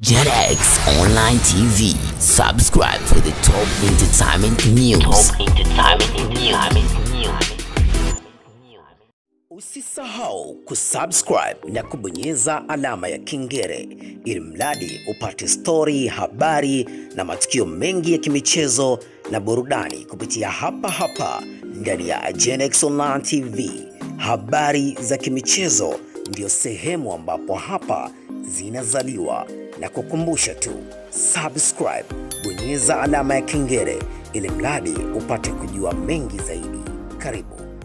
JetX Online TV. Subscribe for the top entertainment news. Top entertainment news. Usisahau kusubscribe na kubonyeza alama ya kengele ili mradi upate stori, habari na matukio mengi ya kimichezo na burudani kupitia hapa hapa ndani ya JetX Online TV. Habari za kimichezo ndio sehemu ambapo hapa zinazaliwa na kukumbusha tu subscribe, bonyeza alama ya kengele ili mradi upate kujua mengi zaidi. Karibu.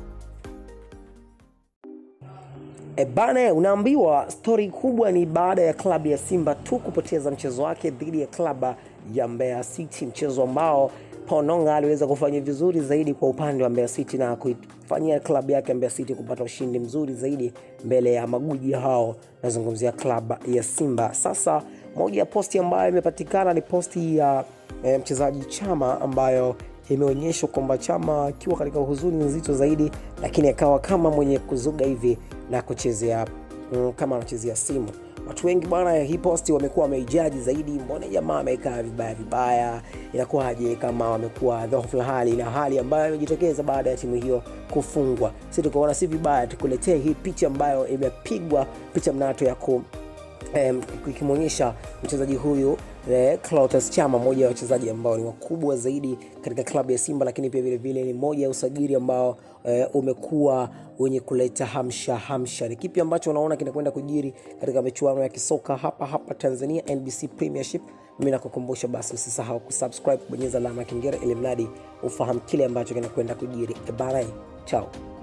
E bana, unaambiwa stori kubwa ni baada ya klabu ya Simba tu kupoteza mchezo wake dhidi ya klabu ya Mbeya City, mchezo ambao Pononga aliweza kufanya vizuri zaidi kwa upande wa Mbeya City na kuifanyia klabu yake Mbeya City kupata ushindi mzuri zaidi mbele ya maguji hao, nazungumzia klabu ya Simba. Sasa moja ya posti ambayo imepatikana ni posti ya e, mchezaji Chama ambayo imeonyeshwa kwamba Chama akiwa katika huzuni nzito zaidi, lakini akawa kama mwenye kuzuga hivi na kuchezea mm, kama anachezea simu. Watu wengi bwana, hii posti wamekuwa wameijaji zaidi, mbona jamaa amekaa vibaya vibaya, inakuwaje kama wamekuwa dhaifu hali na hali ambayo imejitokeza baada ya timu hiyo kufungwa. Sisi tukaona si vibaya tukuletee hii picha ambayo imepigwa picha mnato ya ku em, ikimwonyesha mchezaji huyu eh, Clatous Chama, mmoja wa wachezaji ambao ni wakubwa zaidi katika klabu ya Simba, lakini pia vile vile ni moja ya usajili ambao eh, umekuwa wenye kuleta hamsha hamsha. Ni kipi ambacho unaona kinakwenda kujiri katika michuano ya kisoka hapa hapa Tanzania, NBC Premiership? Mimi nakukumbusha basi, usisahau kusubscribe, kubonyeza alama ya kengele ili mradi ufahamu kile ambacho kinakwenda kujiri. E bana, chao.